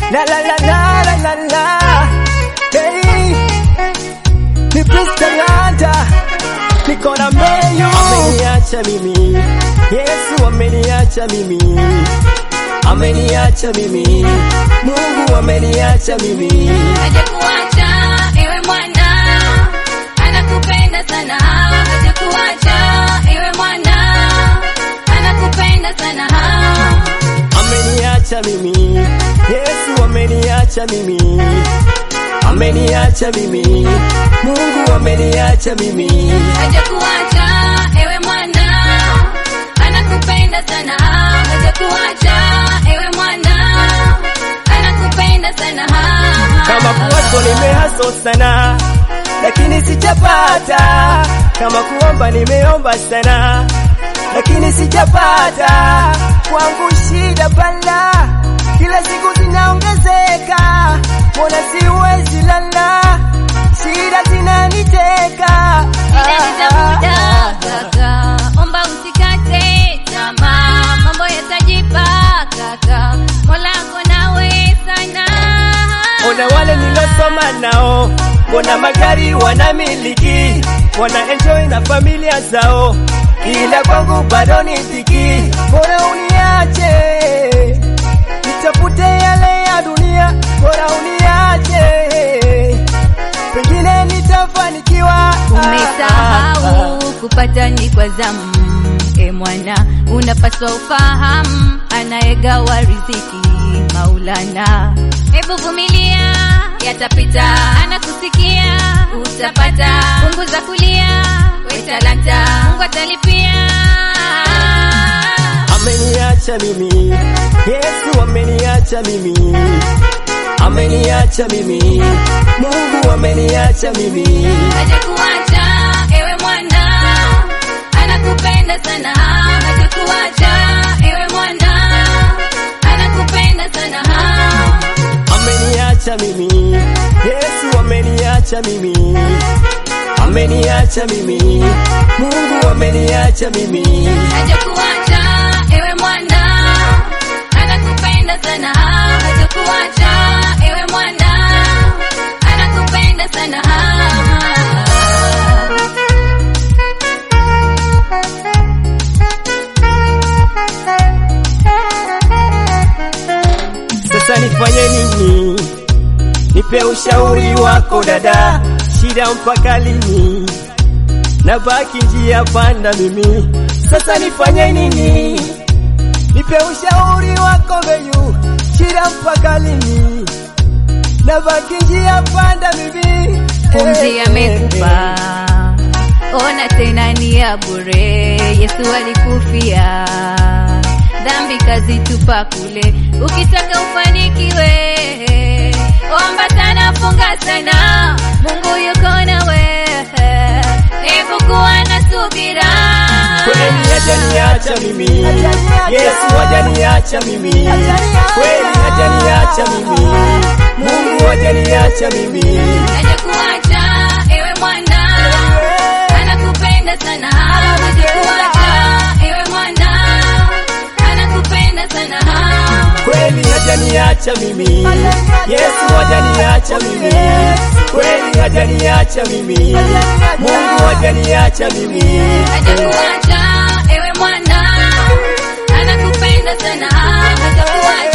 La la la la la la la. Hey, ni Prince Lanta, niko na Mayu. Ameniacha mimi, Yesu ameniacha mimi, ameniacha mimi, Mungu ameniacha mimi. hajakuacha ewe mwana, anakupenda sana, hajakuacha ewe mwana, anakupenda sana. ameniacha mimi, Yesu ameniacha mimi, ameniacha mimi, Mungu ameniacha mimi. Hajakuacha ewe mwana, anakupenda sana, hajakuacha ewe mwana, anakupenda sana. Kama kuwaso nimehaso sana, lakini sijapata. Kama kuomba nimeomba sana, lakini sijapata. Kwangu shida bala, kila siku zinaongezeka, mbona siwezi lala, shida zinaniteka. Shida ni za muda kaka, omba usikate tamaa, mambo yatajipa kaka, Mola ako nawe sana. Ona wale nilosoma nao, mbona magari wanamiliki, wana enjoy na familia zao, ila kwangu bado ni dhiki. Bora uniache nitafute yale ya dunia, bora uniache, pengine nitafanikiwa. Umesahau kupata ni kwa zamu, e mwana, unapaswa ufahamu, anayegawa riziki Maulana. Hebu vumilia, yatapita, anakusikia, utapata. Punguza kulia, we talanta, Mungu atalipia. Ameniacha mimi, Yesu ameniacha mimi, ameniacha mimi, Mungu ameniacha mimi. Hajakuacha ewe mwana, anakupenda sana. Hajakuacha ewe mwana, anakupenda sana. ameniacha mimi, Yesu ameniacha mimi, ameniacha mimi, Mungu ameniacha mimi. Hajakuacha ewe mwana, anakupenda sana. Hajakuacha ewe mwana, anakupenda sana. Sasa nifanye nini? Nipe ushauri wako dada, shida mpaka lini? Nabaki njia panda mimi, sasa nifanye nini? Nipe ushauri wako beyu, shida mpaka lini? Nabaki njia panda mimi, Pumzi amekupa, ona tena ni ya bure. Yesu alikufia, dhambi kazitupa kule. Ukitaka ufanikiwe, omba sana, funga sana, Mungu yuko nawe. Hebu kuwa na subira. Kweli hajaniacha mimi, Yesu hajaniacha mimi, kweli hajaniacha mimi, Mungu hajaniacha mimi. Hajakuacha ewe mwana, anakupenda sana. Hajakuacha ewe mwana, anakupenda sana. Kweli hajaniacha mimi, Yesu hajaniacha mimi, kweli hajaniacha mimi, Mungu hajaniacha mimi. Hajakuacha ewe mwana, anakupenda sana. Hajakuacha